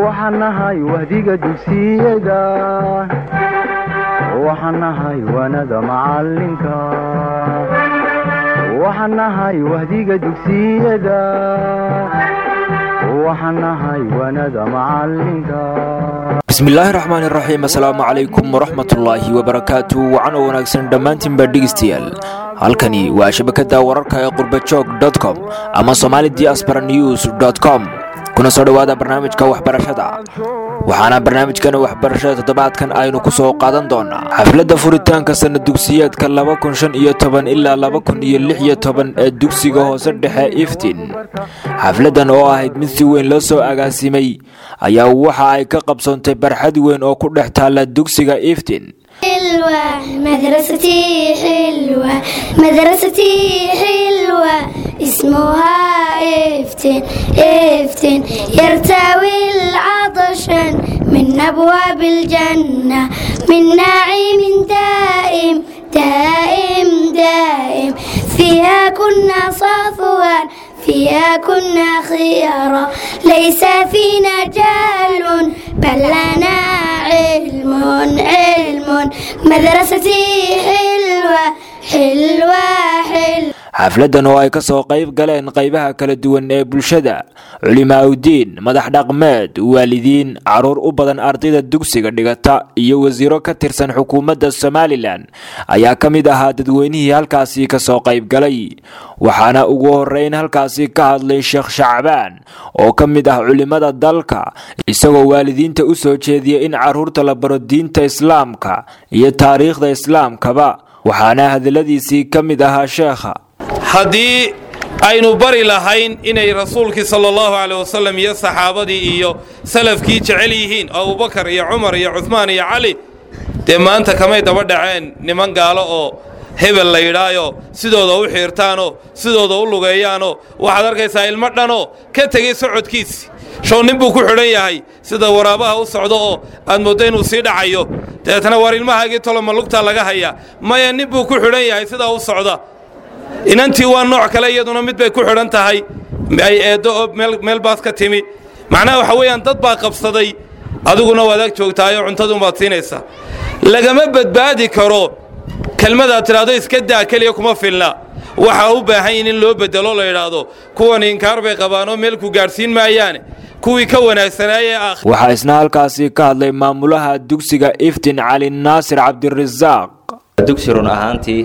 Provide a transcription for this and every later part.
waxaan nahay wahdiga dugsiyada waxaan nahay waanada macalinka waxaan nahay wahdiga dugsiyada waxaan nahay waanada macalinka bismillaahi raxmaani raxiim assalaamu calaykum waraxmatullaahi wabarakaatu wacan oo wanaagsan dhammaantiinba dhegeystayaal halkani waa shabakada wararka ee qurbajoog com ama somali diaspora news com kuna soo dhowaada barnaamijka waxbarashada waxaana barnaamijkan waxbarashada toddobaadkan aynu ku soo qaadan doonaa xafladda furitaanka sana dugsiyeedka ilaa ee dugsiga hoose dhexe iftin xafladdan oo ahayd mid si weyn loo soo agaasimay ayaa waxa ay ka qabsoontay barxad weyn oo ku dhex taalla dugsiga iftin حلوة مدرستي حلوة مدرستي حلوة اسمها افتن افتن يرتوي العطشان من أبواب الجنة من نعيم دائم دائم دائم فيها كنا صفوان فيها كنا خيارا ليس فينا جهل بل لنا علم علم مدرستي حلوة حلوة حلوة xafladdan oo ay ka soo qayb galeen qaybaha kala duwan ee bulshada culimaaudiin madax dhaqmeed waalidiin caruur u badan ardayda dugsiga dhigata iyo wasiiro ka tirsan xukuumadda somalilan ayaa ka mid ahaa dadweynihii halkaasi ka soo qayb galay waxaana ugu horeyn halkaasi ka hadlay sheekh shacbaan oo ka mid ah culimada dalka isagoo waalidiinta u soo jeediya in caruurta la baro diinta islaamka iyo taariikhda islaamkaba waxaana hadaladiisii ka mid ahaa sheekha haddii aynu bari lahayn inay rasuulkii sala allahu caleh wasalam iyo saxaabadii iyo salafkii jecel yihiin abubakar iyo cumar iyo cuhmaan iyo cali dee maanta kamay daba dhaceen niman gaalo oo hebel la yidhaayo sidooda u xiirtaanoo sidooda u lugeeyaanoo waxaad arkaysaa ilmo dhanoo ka tegey socodkiisi show nin buu ku xidhan yahay sida waraabaha u socdo oo aad mooddo inuu sii dhacayo dabeetana war ilmahaagii toloma lugtaa laga hayaa maya nin buu ku xidhan yahay sidaa u socda inantii waa nooc kale iyaduna mid bay ku xidhan tahay ay eeddo oo meel baas ka timi macnaha waxa weeyaan dad baa qabsaday adiguna waad ag joogtaayoo cuntadunbaad siinaysaa lagama badbaadi karo kelmadaad tidhaahdo iska daa keliya kuma filna waxaa u baahan yihin in loo bedelo la yidhaahdo kuwan inkaar bay qabaanoo meelku gaadhsiin maayaane kuwii ka wanaagsanaayee ah waxaa isna halkaasi ka hadlay maamulaha dugsiga iftin cali naasir cabdirasaaq dugsi run ahaantii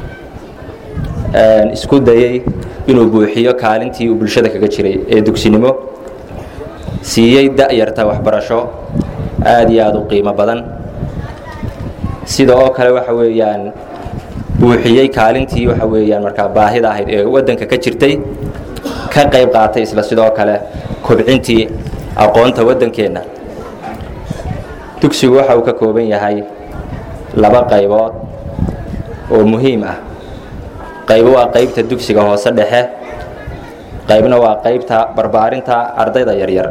isku dayey inuu buuxiyo kaalintii uu bulshada kaga jiray ee dugsinimo siiyey da'yarta waxbarasho aad iyo aad u qiimo badan sida oo kale waxa weeyaan buuxiyey kaalintii waxa weeyaan markaa baahida ahayd ee waddanka ka jirtay ka qayb qaatay isla sidoo kale kobcintii aqoonta waddankeenna dugsigu waxa uu ka kooban yahay laba qaybood oo muhiim ah qaybo waa qaybta dugsiga hoose dhexe qaybna waa qaybta barbaarinta ardayda yaryar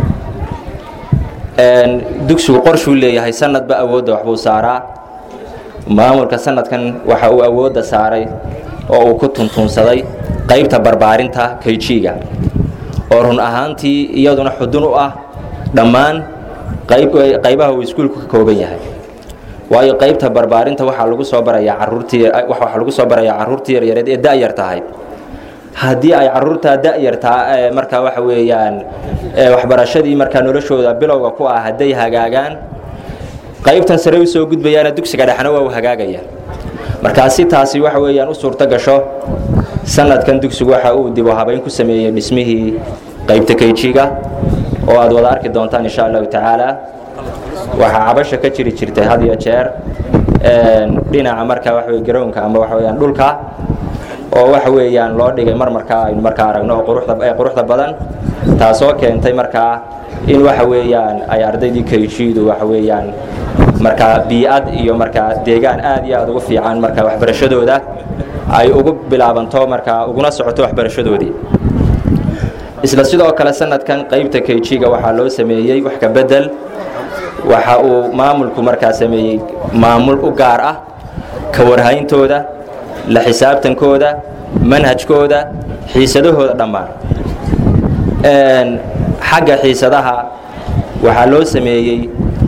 dugsigu qorshuu leeyahay sanadba awoodda waxbuu saaraa maamulka sanadkan waxa uu awoodda saaray oo uu ku tuntuunsaday qaybta barbaarinta kayjiga oo run ahaantii iyaduna xudun u ah dhammaan qaybaha uu iskuulku ka kooban yahay waayo qaybta barbaarinta waxaa lagu soo barayaa caruurtii waxaa lagu soo barayaa carruurtii yaryareed ee da'yar tahay haddii ay carruurtaa da'yartaa markaa waxa weeyaan waxbarashadii markaa noloshooda bilowga ku ah hadday hagaagaan qaybtan sare u soo gudbayaana dugsiga dhexna waa u hagaagaya markaa si taasi waxa weeyaan u suurto gasho sanadkan dugsigu waxa uu dib u habayn ku sameeyey dhismihii qaybta kayjiga oo aad wada arki doontaan insha allahu tacaala waxaa cabasha ka jiri jirtay had iyo jeer dhinaca markaa waxawe garoonka ama waxa weyaan dhulka oo waxa weeyaan loo dhigay mar markaa aynu markaa aragno oo quruxda quruxda badan taasoo keentay markaa in waxa weeyaan ay ardaydii kayjiidu waxa weeyaan markaa bii'ad iyo markaa deegaan aad iyo aad ugu fiican markaa waxbarashadooda ay ugu bilaabanto markaa uguna socoto waxbarashadoodii isla sidoo kale sanadkan qaybta kayjiga waxaa loo sameeyey wax ka bedel waxa uu maamulku markaa sameeyey maamul u gaar ah ka warhayntooda la xisaabtankooda manhajkooda xiisadahooda dhammaan xagga xiisadaha waxaa loo sameeyey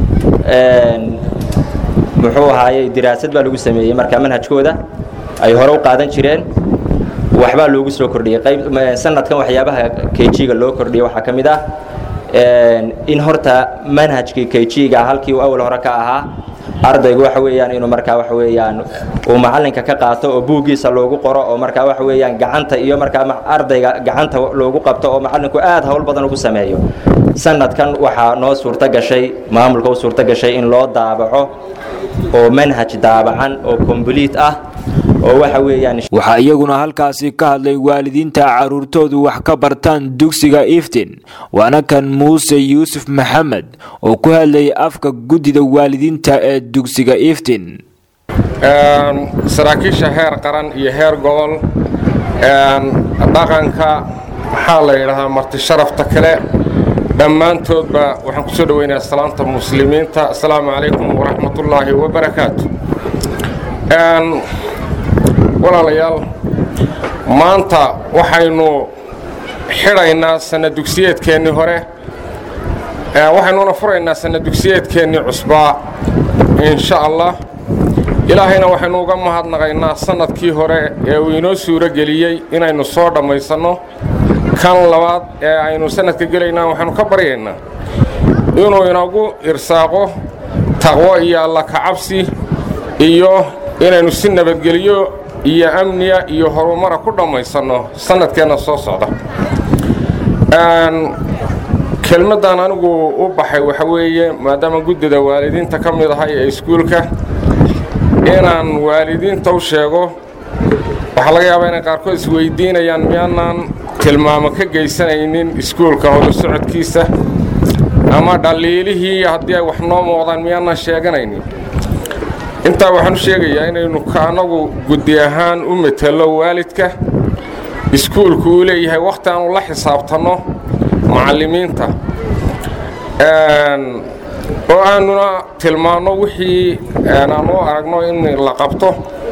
muxuu ahaayey diraasad baa lagu sameeyey markaa manhajkooda ay hore u qaadan jireen waxbaa loogu soo kordhiyey qayb sanadkan waxyaabaha kg-ga loo kordhiyey waxaa ka mid ah in horta manhajkii kg-ga halkii uu awal hore ka ahaa ardaygu waxa weeyaan inuu markaa waxa weeyaan uu macallinka ka qaato oo buuggiisa loogu qoro oo markaa waxa weeyaan gacanta iyo markaa ardayga gacanta loogu qabto oo macallinku aad howl badan ugu sameeyo sanadkan waxaa noo suurto gashay maamulka u suurto gashay in loo daabaco oo manhaj daabacan oo kombliit ah oo waxa weeyaan waxaa iyaguna halkaasi ka hadlay waalidiinta carruurtoodu wax ka bartaan dugsiga iftin waana kan muuse yuusuf maxamed oo ku hadlayay afka guddida waalidiinta ee dugsiga iftin saraakiisha heer qaran iyo heer gobol dhaqanka maxaa la yidhaahdaa marti sharafta kale dhammaantoodba waxaan ku soo dhoweynayaa salaanta muslimiinta assalaamu calaykum waraxmatullaahi wabarakaatu walaalayaal maanta waxaynu xidhaynaa sanna dugsiyeedkeennii hore waxaynuuna furaynaa sanna dugsiyeedkeennii cusbaa insha allah ilaahayna waxaynu uga mahadnaqaynaa sannadkii hore ee uu inoo suuro geliyey inaynu soo dhammaysanno kan labaad ee aynu sannadka gelaynaa waxaynu ka baryaynaa inuu inagu irsaaqo taqwo iyo alla kacabsi iyo inaynu si nabadgeliyo iyo amniya iyo horumara ku dhammaysanno sannadkeenna soo socda kelmaddan anigu u baxay waxa weeye maadaama guddida waalidiinta ka mid ahay ee iskuulka inaan waalidiinta u sheego waxaa laga yaabaa inay qaarkood isweyddiinayaan miyaanaan tilmaamo ka geysanaynin iskuulka horu socodkiisa ama dhaliilihii haddii ay wax noo muuqdaan miyaanaan sheeganaynin intaa waxaan u sheegayaa inaynu kaanagu guddi ahaan u metelo waalidka iskuulku uu leeyahay wakhti aanu la xisaabtanno macallimiinta oo aanuna tilmaanno wixii aan u aragno in la qabto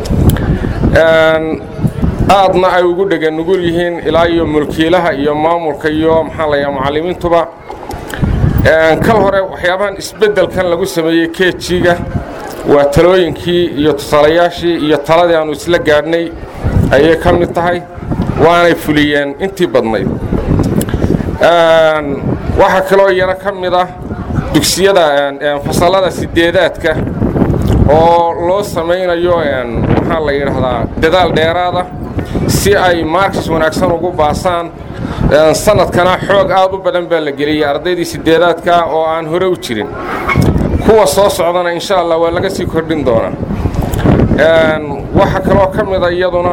aadna ay ugu dhega nugul yihiin ilaa iyo mulkiilaha iyo maamulka iyo maxaa layaa macallimiintuba kal hore waxyaabahan isbeddelkan lagu sameeyey keejiga waa talooyinkii iyo tusaalayaashii iyo taladii aannu isla gaadhnay ayay ka mid tahay waanay fuliyeen intii badnayd waxaa kaloo iyana ka mid ah dugsiyada fasallada sideedaadka oo loo samaynayo maxaa la yidhaahdaa dadaal dheeraada si ay maarkis wanaagsan ugu baasaan sannadkana xoog aad u badan baa la geliyey ardaydii sideedaadka oo aan hore u jirin kuwa soo socdana insha allah waa laga sii kordhin doonaa waxaa kaloo ka mida iyaduna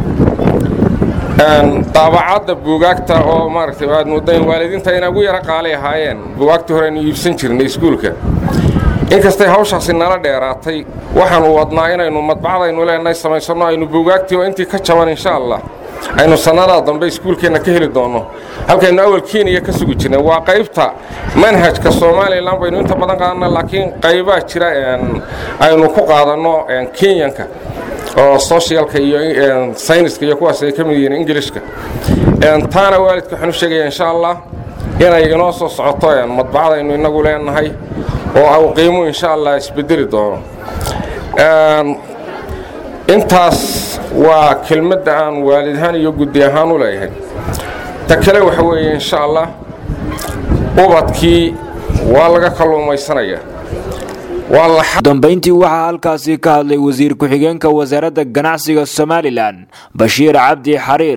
daabacadda buugaagta oo maaragtay aad moodayn waalidiinta inay ugu yaro qaalay ahaayeen buugaagtii hore aynu iibsan jirnay iskuulka inkastay hawshaasi nala dheeraatay waxaanu wadnaa inaynu madbacdaynu leenahay samaysanno aynu buugaagtii oo intii ka jaban insha allah aynu sannadaa dambe iskuulkeenna ka heli doonno halkaynu awal keniya ka sugi jirnay waa qaybta manhajka somalilan baynu inta badan qaadanna laakiin qaybaa jira aynu ku qaadanno kenyanka oo socialka iyo sayniska iyo kuwaas ay ka mid yihiin ingilishka taana waalidka waxaan u sheegaya insha allah inay inoo soo socoto madbacdaynu innagu leenahay oo u qiimu insha allah isbedeli doono intaas waa kelmadda aan waalid ahaan iyo guddi ahaan u leeyahay ta kale waxa weeye insha allah ubadkii waa laga kalluumaysanayaa dambayntii waxaa halkaasi ka hadlay wasiir ku-xigeenka wasaaradda ganacsiga somalilan bashiir cabdi xariir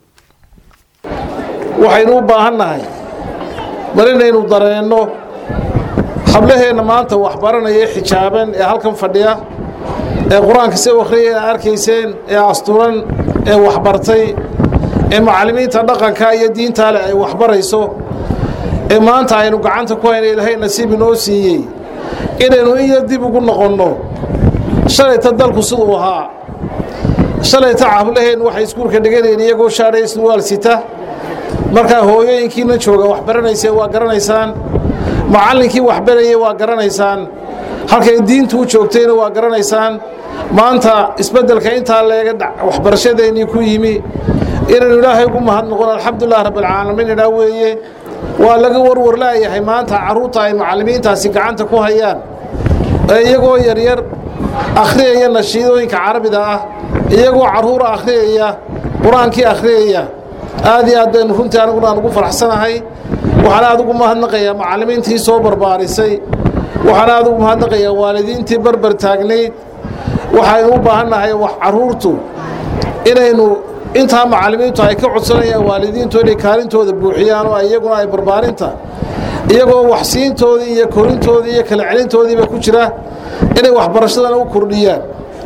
waxaynu u baahan nahay mar inaynu dareenno hablaheenna maanta waxbaranaya ee xijaaban ee halkan fadhiya ee qur-aanka si akhriyay a arkayseen ee asturan ee waxbartay ee macallimiinta dhaqanka iyo diintaa leh ay waxbarayso ee maanta aynu gacanta ku hayna ilaahay nasiib inoo siiyey inaynu in yar dib ugu noqonno shalayta dalku siduu ahaa shalayta cablaheen waxay iskuulka dhiganayeen iyagoo shaadhay surwaal sita markaa hooyooyinkiina jooga wax baranaysee waa garanaysaan macallinkii wax barayey waa garanaysaan halkay diintu u joogtayna waa garanaysaan maanta isbeddelka intaa leega waxbarashadeennii ku yimi inaynu ilaahay ugu mahadnoqon alxamdulilah rabbilcaalamiin idhaa weeye waa laga warwar laayahay maanta carruurta ay macallimiintaasi gacanta ku hayaan ee iyagoo yaryar akhriyaya nashiidooyinka carabida ah iyagoo carruura akhriyaya qur-aankii akhriyaya aad iyo aad baynu runtii aniguna aan ugu faraxsanahay waxaan aad ugu mahadnaqayaa macallimiintii soo barbaarisay waxaan aad ugu mahadnaqayaa waalidiintii barbar taagnayd waxaynu u baahannahay wax carruurtu inaynu intaa macallimiintu ay ka codsanayaan waalidiintu inay kaalintooda buuxiyaan oo iyaguna ay barbaarinta iyagoo waxsiintoodii iyo korintoodii iyo kala celintoodiiba ku jira inay waxbarashadana u kordhiyaan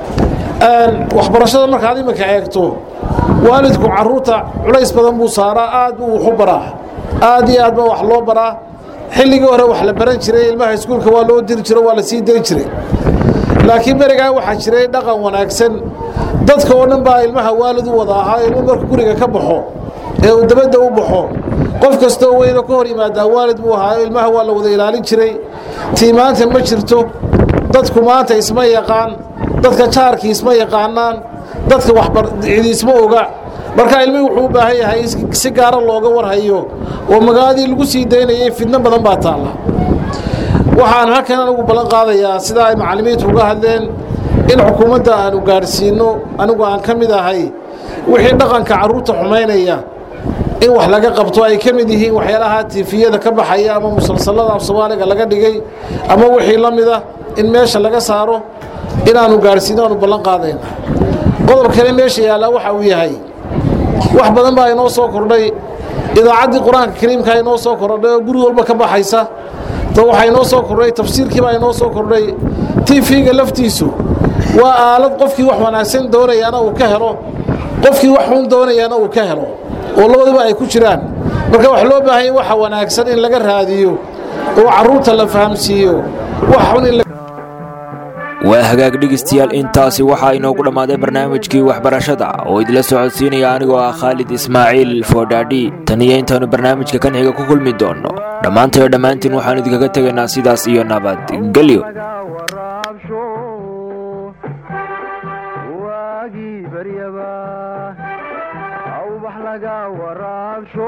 waxbarashada markaad iminka eegto waalidku carruurta culays badan buu saaraa aad buu wax u baraa aad iyo aad baa wax loo baraa xilligii hore wax la baran jiray ilmaha iskuulka waa loo diri jiro waa la sii dayn jiray laakiin berigaa waxaa jiray dhaqan wanaagsan dadka oo dhan baa ilmaha waalid u wada ahaa ilmu markuu guriga ka baxo ee uu dabadda u baxo qof kastoo weyno ka hor yimaadaa waalid buu ahaayo ilmaha waa la wada ilaalin jiray tii maanta ma jirto dadku maanta isma yaqaan dadka jaarkii isma yaqaanaan dadka waxcidi isma oga marka ilmihii wuxuu u baahan yahay si gaara looga warhayo oo magaaladii lagu sii daynayay fidno badan baa taalla waxaan halkan anigu ballan qaadayaa sidaa ay macallimiintu uga hadleen in xukuumadda aanu gaadhsiinno anigu aan ka mid ahay wixii dhaqanka carruurta xumaynaya in wax laga qabto ay ka mid yihiin waxyaalaha tiifiyada ka baxaya ama musalsalada af soomaaliga laga dhigay ama wixii la mida in meesha laga saaro inaanu gaadhsiinno aanu ballan qaadayna qodob kale meesha yaallaa waxa uu yahay wax badan baa inoo soo kordhay idaacaddii qur-aanka kariimkaa inoo soo kordhay oo guri walba ka baxaysa to waxaa inoo soo kordhay tafsiirkii baa inoo soo kordhay tiifiga laftiisu waa aalad qofkii wax wanaagsan doonayaana uu ka helo qofkii wax xun doonayaana uu ka helo oo labaduba ay ku jiraan marka wax loo baahanya waxa wanaagsan in laga raadiyo oo carruurta la fahamsiiyo wax xun in waa hagaag dhegaystayaal intaasi waxaa inoogu dhammaaday barnaamijkii waxbarashada oo idila socodsiinaya anigoo ah khaalid ismaaciil foodhaadhi tan iyo intaannu barnaamijka kan xiga ku kulmi doonno dhammaantayo dhammaantiin waxaannu idinkaga tegaynaa sidaas iyo nabadgelyo waagii baryaba awbax laga waraabsho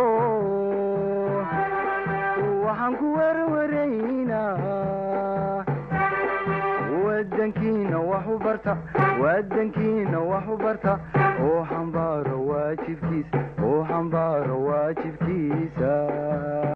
waxaan ku werwaraynaa wadankiina wax u barta wadankiina wax u barta oo xambaaro waajibkiisa oo xambaaro waajibkiisa